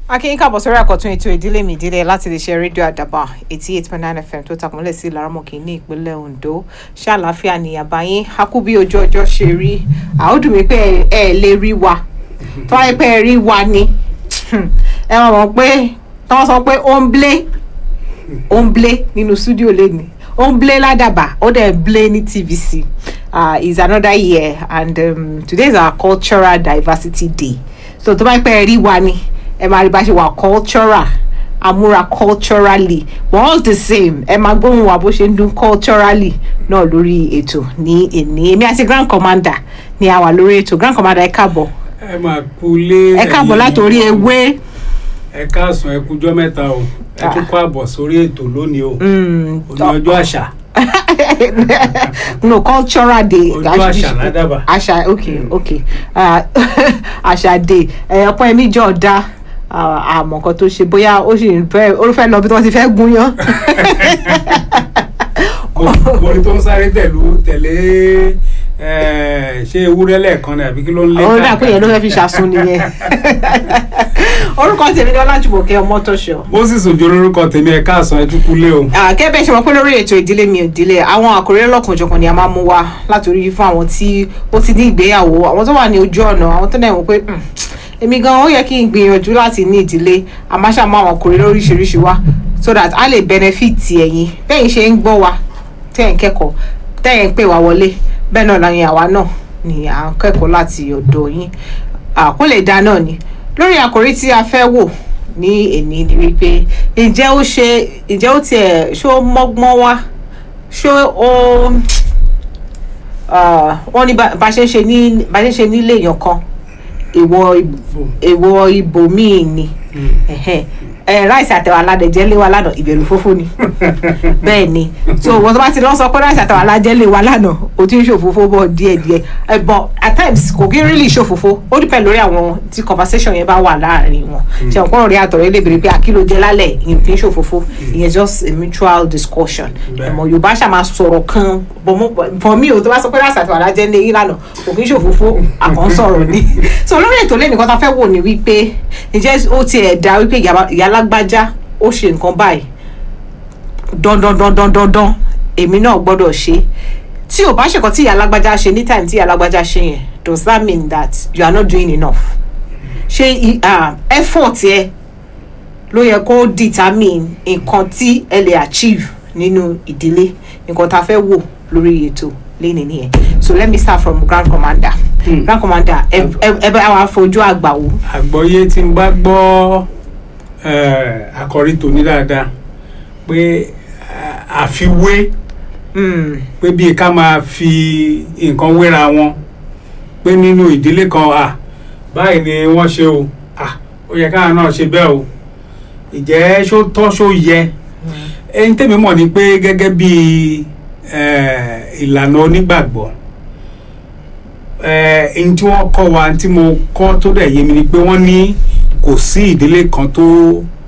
akínyìn káàbọ̀ sórí àkọ́tún ètò ìdílé mi ìdílé láti lè ṣe rédíò àdàbà eighty eight point nine fm tó takùnlẹ̀ sí laramọ̀kì ní ìpínlẹ̀ ondo ṣàlàáfíà ní àbáyín akú bí ojú ọjọ́ ṣe rí àódùn mi pé ẹ ẹ lè rí wa tó wáyé pé ẹ rí wa ni ẹ máa mọ̀ pé tí wọ́n sọ pé ó ń blé ó ń blé nínú stúdíò lẹ́nu ó ń blé ládàbà ó dẹ̀ ń blé ní tvc uh, is another year and um, today is our cultural diversity day so tó bá pẹ́ rí wa ni ẹ máa rí bá ṣe wà cultural amúra culturally but all the same ẹ máa gbóhùn wa bó ṣe ń dún culturally náà lórí ètò ní èní èmi àti grand commander ni a wà lórí ètò grand commander ẹ káàbọ̀ ẹ máa kú lé ẹ káàbọ̀ látòrí ewé ẹ káàsán ẹ kújọ́ mẹ́ta o ẹ tún kó àbọ̀ sórí ètò lónìí o mm, òní ọjọ́ àṣà no cultural day Ọjọ́ àṣà ládàbà. àṣà okay okay uh, àṣà day ẹ ọpọ ẹmí jọ dá àmọ́ nǹkan tó ṣe bóyá ó sì ń fẹ́ ó fẹ́ lọ bí wọ́n ti fẹ́ gúnyán Mo- mo ní tó ń sáré tẹ̀lú tẹ̀lé ẹ, ṣé ewúrẹ́ lẹ́ẹ̀kan ni àbí kí ló ń lé ó dà pé yẹn ló fẹ́ fi ṣàsun nìyẹn orúkọ tèmi ni ọlájúmọ̀kẹ́ ọmọtọ́ṣọ moses ojú olórúkọ tèmi ẹ káàsán ẹ tún kú lé o kẹ́bẹ́ ṣe mọ̀ pé lórí ètò ìdílé mi ìdílé àwọn àkòrí lọ́kànjọ̀kan ni a máa mú wá látòrí fún àwọn tí ó ti ní ìgbéyàwó àwọn tó wà ní ojú ọ̀nà àwọn tó náà wọ́n pé "Hmm, èmi gan ó yẹ kí n gbìyànjú láti ní ìdílé àmáṣá mú àwọn àkòrí lóríṣiríṣi wá so that a lè benefit ẹ̀yin bẹ́ẹ̀ ṣe ń gbọ́ wa tẹ́ ẹ̀ ń kẹ́kọ̀ọ́ tẹ́ ẹ̀ ń pè wá wọlé bẹ́ẹ̀ náà láyìn àwa náà ni à ń kẹ́kọ̀ọ́ láti ọ̀dọ̀ yín àkó lè dá náà ni lórí àkòrí tí a fẹ́ wò ní èní ni wípé ǹjẹ́ ó ṣe ǹjẹ́ ó tiẹ̀ ṣó mọ́gbọ́n wá ṣó ó ah, wọ́n ní bá bá ṣe ń ṣe ní bá ṣe ń ṣe nílé èèyàn kan èèwọ̀ ib- èèwọ̀ ibòmíì ni ẹ̀hẹ́n. ẹ ráìsì àtẹwà aládẹjẹ lé wa lánàá ìbẹ̀rù fófó ni bẹ́ẹ̀ ni so wọ́n tó bá ti lọ sọ pé ráìsì àtẹwà aládẹjẹ lé wa lánàá o ti ń ṣòfófó bọ̀ díẹ̀díẹ̀ ẹ but at times kò kí really ṣòfófó ó depend lórí àwọn tí conversation yẹn bá wà láàrin wọn ṣe ọ̀pọ̀ ọ̀rẹ́ àtọ̀rẹ́ lè béèrè pé àkìlò jẹ lálẹ̀ ìyẹn kì í ṣòfófó ìyẹn just a mutual discussion Bẹ́ẹ̀. ẹ̀mọ̀ yorùbá ṣàmà sọ̀rọ̀ kan but mo- for me o tó bá sọ pé ráìsì àtẹwà aládẹjẹ lé yín lánàá kò kí ń ṣòfófó àkànṣọ̀rọ̀ ni so lórí ètò lẹ́nu kan tá a fẹ́ wò ní wípé ǹjẹ́ ó tiẹ̀ dá wípé ìyá ìyá alágbájá ó ṣe nǹkan báyìí dandan dandan dandan èmi náà gbọ́dọ̀ ṣe tí ò bá ṣe nǹkan tí ìyá alágbájá ṣe ní time tí ìyá alágbájá ṣe yẹn does that mean that you are not doing enough ṣé i- ah, effort ẹ ló yẹ kó determine nǹkan tí ẹ lè achieve nínú ìdílé nǹkan tá a fẹ́ wò lórí ètò lẹ́ni nìyẹn so let me start from grand commander Hmm. grand commander ẹ ẹ ẹ bá wa fojú àgbà wò. àgbọ́yé tí n bá gbọ́ ẹ, àkọ́rí tòní dáadáa pé ẹ, àfiwé Mm. pé bíi ká máa fi nǹkan wéra wọn pé nínú ìdílé kan à báyìí ni wọ́n ṣe o à ó yẹ káwọn náà ṣe bẹ́ẹ̀ o ìjẹ́ ṣó tọ́ ṣó yẹ ẹni tẹ́mi mọ̀ ni pé gẹ́gẹ́ bí eh, ìlànà onígbàgbọ́ eh, ẹni tí wọ́n kọ́ wa tí mo kọ́ tó dẹ̀ yé mi ni pé wọ́n ní kò sí ìdílé kan tó